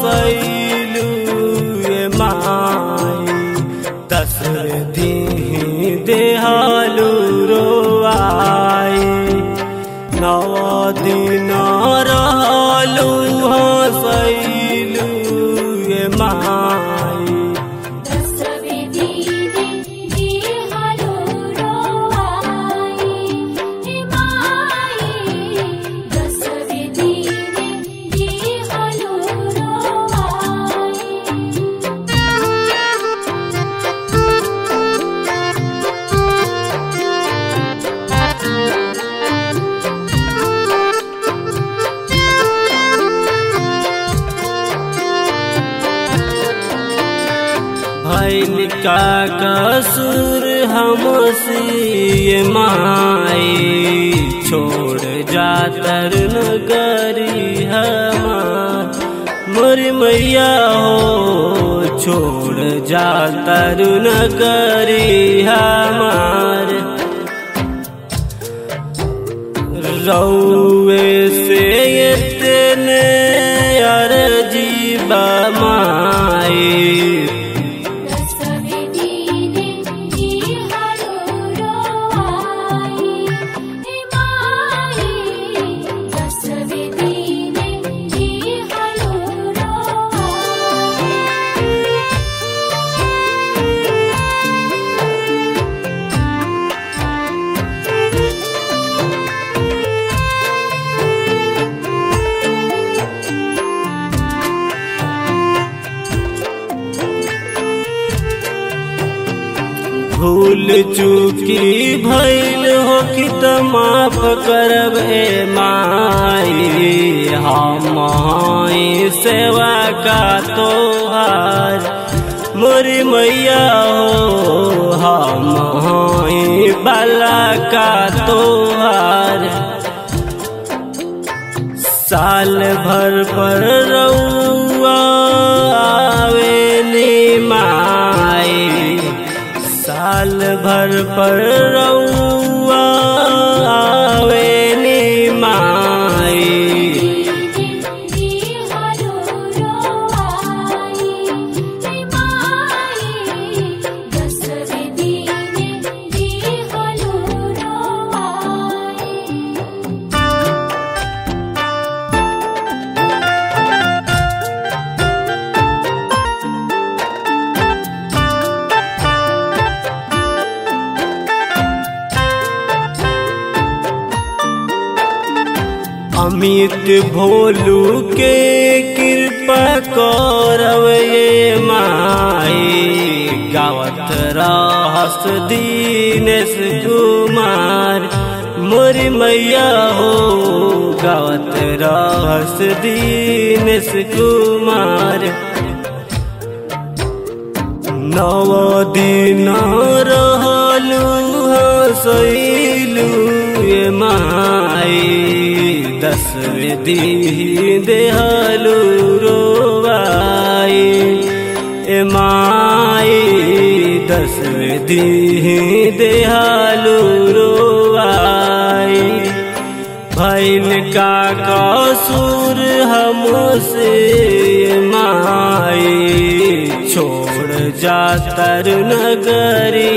हसैलू ये माई दशरथी देहालू रोआई नव दिन रहलू हसैलू ये माई दसविधि दे हलो रोआई हे माई दसविधि दे हलो रोआई भैल का कसूर हमसे ये माई छोड़ जातर नगरी हमार मोरी मैया हो छोड़ जातर नगरी हमार रौवे से इतने अर्जीबा माई दसविधि दे हलो रोआई हे माई दसविधि दे हलो रोआई भूल चूकी भैल हो कि त माफ करब ए माई हम हई सेवा का तोहार मोरी मैया हो हम हई बाला का तोहार साल भर पर रउआ आवेली माई साल भर पर रउआ आवेली माई दे हलो रोआई हे माई दसविधि दे हलो रोआई अमित भोलू के कृपा करब ये माई गावत रहस दीनेश कुमार मोरी मैया हो गावत रहस दीनेश कुमार नव दिन रहलू हसैलू ये माई दसवें दी देहलू रोवाई ए माई दसवें दी देहलू रोवाई भैल का कसूर हमसे माई छोड़ जातर नगरी